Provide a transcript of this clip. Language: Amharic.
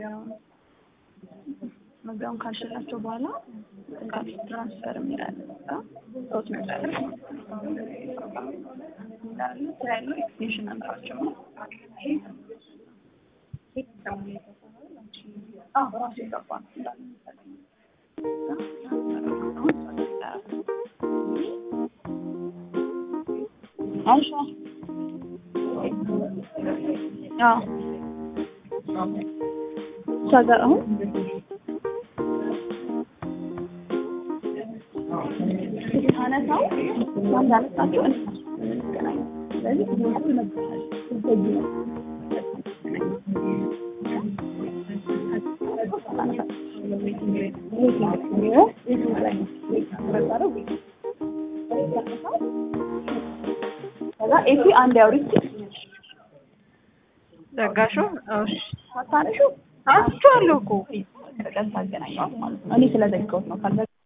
መግቢያውን መግቢያውን ካልሽላቸው በኋላ ካልሽ ትራንስፈር የሚላለ ሶስት መጨረስ እንዳለ ስራ ያለው ኤክስቴንሽን ነምበራቸው ነው። አዎ ራሱ የገባ ነው እንዳለ መሰለኝ። አይሻ አዎ እሷ ጋር አሁን ስታነሳው እንዳነሳቸው እንገናኝ። ስለዚህ ይመጣል እዚህ ነው ከዛ ኤሲ አንድ ያውሪች ዘጋሹ? እሺ ሳታነሹ አንስቼዋለሁ እኮ ቀን ታገናኘዋል ማለት ነው። እኔ ስለዘጋሁት ነው ካልዘ